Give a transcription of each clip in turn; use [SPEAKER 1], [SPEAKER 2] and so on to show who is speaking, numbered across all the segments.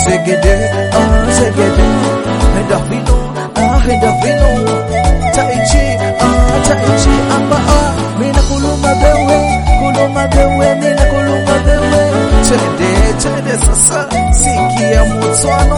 [SPEAKER 1] Segede, ah, segede. Henda vino, ah, henda vino. Tai chi, ah, tai chi. Amba, ah, mina kuluma bewe, kuluma bewe, mina kuluma bewe. Twende, twende sasa, sikia mutswano.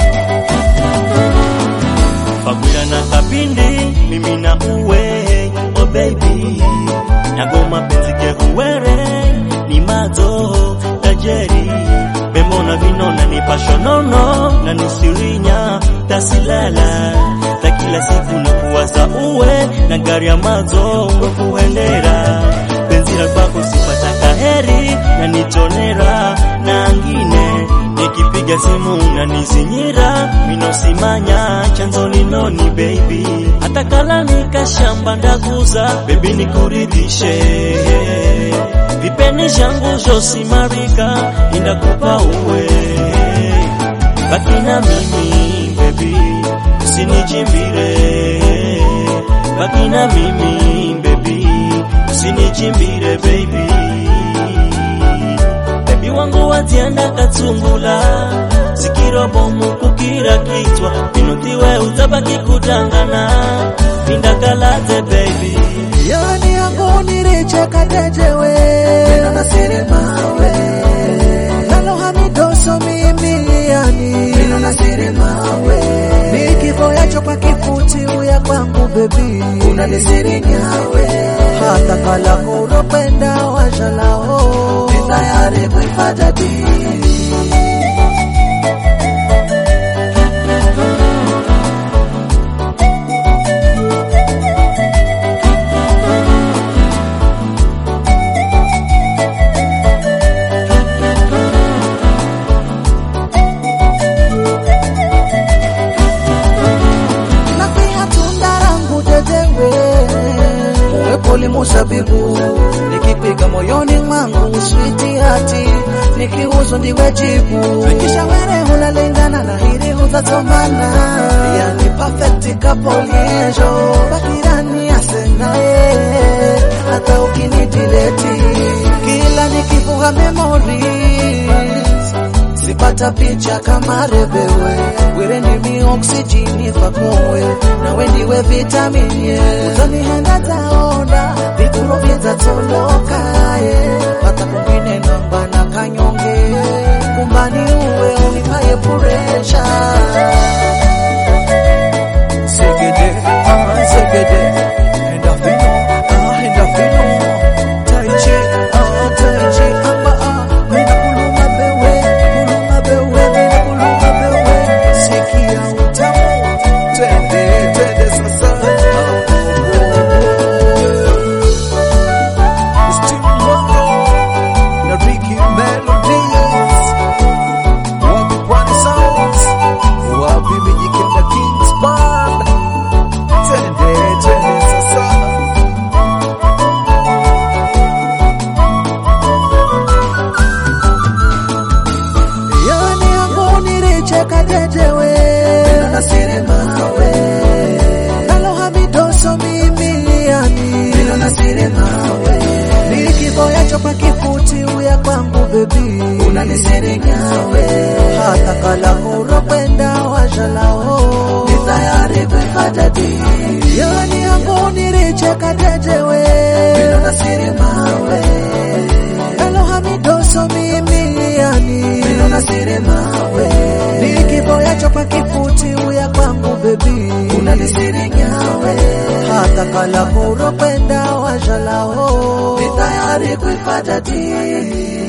[SPEAKER 2] Fagwira na kapindi mimi na uwe oh baby Nagoma penzi ke uwere ni mazo tajeri Bemona vinona ni pashonono na nisirinya tasilala Ta kila siku na kuwaza uwe na gari ya mazo kuendera Penzi la kwako sipata kaheri na nitonera na angine Nikipiga simu unanizinyira, minosimanya chanzo linoni baby, hata kala nikashamba ndaguza baby, nikuridhishe vipeni shangu zosimarika, indakupa uwe baki na mimi baby, usinichimbire baki na mimi baby, usinichimbire baby Baby wangu watienda katsungula sikiro bomu kukira kichwa pinutiwe utabaki kutangana pindakalaze baby
[SPEAKER 1] Yani yangu nilicheka jejewe Nina nasiri mawe Nalo hamidoso mimi yani Nina nasiri mawe Ni kifo yacho kwa kifuti uya kwangu bebi Unanisiri nyawe Hata kala kuropenda wajalao Ni tayari kuifata dini na pia tunda langu jejewe uwepo limusabibu nikipiga moyoni mwangu switi hati nikiuzo ndiwe jibu fikisha were hunalingana na hili hutatomana yani perfect kapoliejo bakirani asenaye hata ukinidileti kila nikivuga memories sipata picha kama rebewe were ndimi oksijini fakowe nawe ndiwe vitaminie utanihenda taonda vituro vyetatolokaye hata kwingine namba na kanyonge kumbani uwe unipaye puresha segede ah segede enda vino ah enda vino tai chi ah tai chi amba ah mina kuluma bewe kuluma bewe mina kuluma bewe sikia utamu twende twende sasa Still Mondo na Ricky Melodies wapi Pwani Sounds wapi Mijikenda Kings Band twende twende sasa yani yangu nilicheka jejewe nasiri mawe nalo hamidoso mimi yani nasiri mawe ni kifo yacho kwa kifuti uya kwangu bebi unanisiri nyawe hata kala kuropenda wajalao ni tayari kuifata dini yani yangu nilicheka jejewe nasiri mawe nalo hamidoso mimi yani nasiri mawe ni kifo yacho kwa kifuti uya kwangu bebi unanisiri nyawe hata kala kuropenda wajalao ni tayari kuifata dini